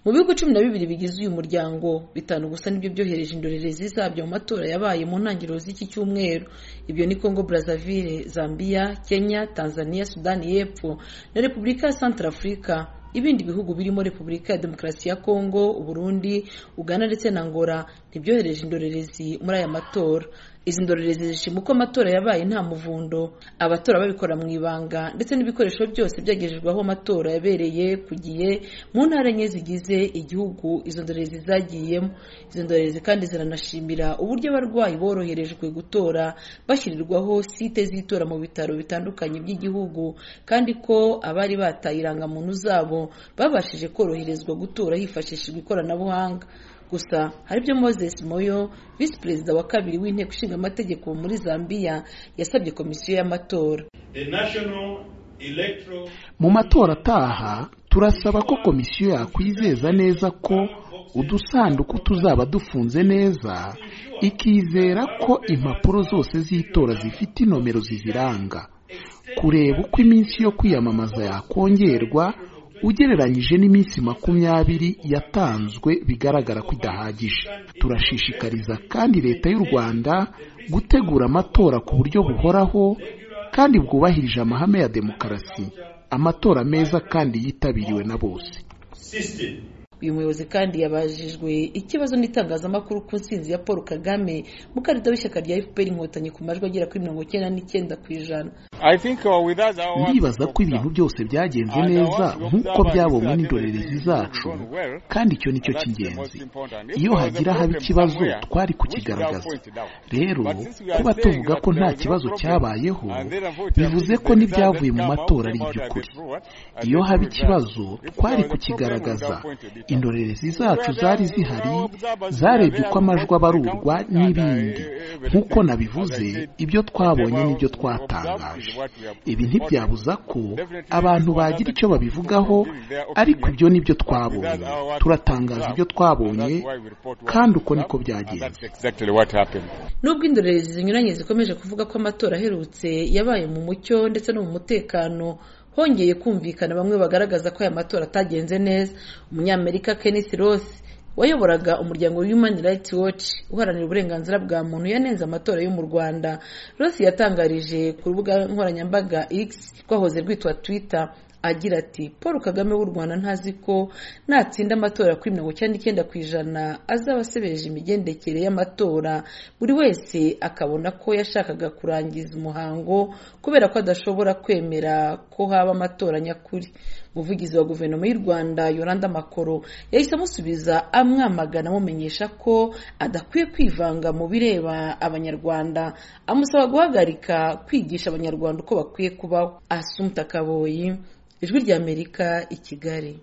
Mu bihugu cumi na bibiri bigize uyu muryango bitanu gusa nibyo byohereje indorerezi zabyo mu matora yabaye mu ntangiriro z'iki cyumweru ibyo ni Congo Brazzaville, Zambia, Kenya, Tanzania, Sudani y'Epfo na Repubulika ya Centrafrica ibindi bihugu birimo Repubulika ya Demokarasi ya Kongo, Uburundi, Uganda ndetse na Angola ntibyohereje indorerezi muri aya matora. Izi ndorerezi zishima uko amatora yabaye nta muvundo, abatora babikora mu ibanga ndetse n'ibikoresho byose byagejejweho amatora yabereye ku gihe mu ntara enye zigize igihugu izo ndorerezi zagiyemo. Izo ndorerezi kandi ziranashimira uburyo abarwayi boroherejwe gutora bashyirirwaho site z'itora mu bitaro bitandukanye by'igihugu kandi ko abari bataye irangamuntu zabo babashije koroherezwa gutora hifashishijwe ikoranabuhanga. Gusa hari ibyo Moses Moyo visi perezida wa kabiri w'inteko ishinga amategeko muri Zambia yasabye komisiyo y'amatora mu matora ataha turasaba ko komisiyo yakwizeza neza ko udusanduku tuzaba dufunze neza ikizera ko impapuro zose z'itora zifite inomero ziziranga kureba uko iminsi yo kwiyamamaza yakongerwa ugereranyije n'iminsi makumyabiri yatanzwe bigaragara ko idahagije turashishikariza kandi leta y'u rwanda gutegura amatora ku buryo buhoraho kandi bwubahirije amahame ya demokarasi amatora meza kandi yitabiriwe na bose uyu muyobozi kandi yabajijwe ikibazo n'itangazamakuru ku nsinzi ya paul kagame mukandida w'ishyaka rya fpr inkotanyi ku majwi agera kuri mirongo icyenda n'icyenda ku ijana ndibaza ko ibintu byose byagenze neza nk'uko byabonwe n'indorerezi zacu kandi icyo ni cyo cy'ingenzi iyo hagira haba ikibazo twari kukigaragaza rero kuba tuvuga ko nta kibazo cyabayeho bivuze ko n'ibyavuye mu matora ari iby'ukuri iyo haba ikibazo twari kukigaragaza indorerezi zacu zari zihari zarebye uko amajwi abarurwa n'ibindi nk'uko nabivuze ibyo twabonye n'ibyo twatangaje ibi ntibyabuza ko abantu bagira icyo babivugaho ariko ibyo nibyo twabonye turatangaza ibyo twabonye kandi uko niko byagenze nubwo indorerezi zinyuranye zikomeje kuvuga ko amatora aherutse yabaye mu mucyo ndetse no mu mutekano hongeye kumvikana bamwe bagaragaza ko aya matora atagenze neza umunyamerika Kenneth Ross wayoboraga umuryango Human Rights Watch uharanira uburenganzira bwa muntu yanenze amatora yo mu Rwanda Ross yatangarije ku rubuga nkoranyambaga X rwahoze rwitwa Twitter agira ati Paul Kagame w'u Rwanda ntazi ko natsinda amatora kuri mirongo icyenda n'icyenda ku ijana azaba asebeje imigendekere y'amatora buri wese akabona ko yashakaga kurangiza umuhango kubera ko adashobora kwemera ko haba amatora nyakuri umuvugizi wa guverinoma y'u rwanda yoranda makoro yahise amusubiza amwamagana amumenyesha ko adakwiye kwivanga mu bireba abanyarwanda amusaba guhagarika kwigisha abanyarwanda uko bakwiye kubaho asumta kaboyi ijwi ry'amerika i kigali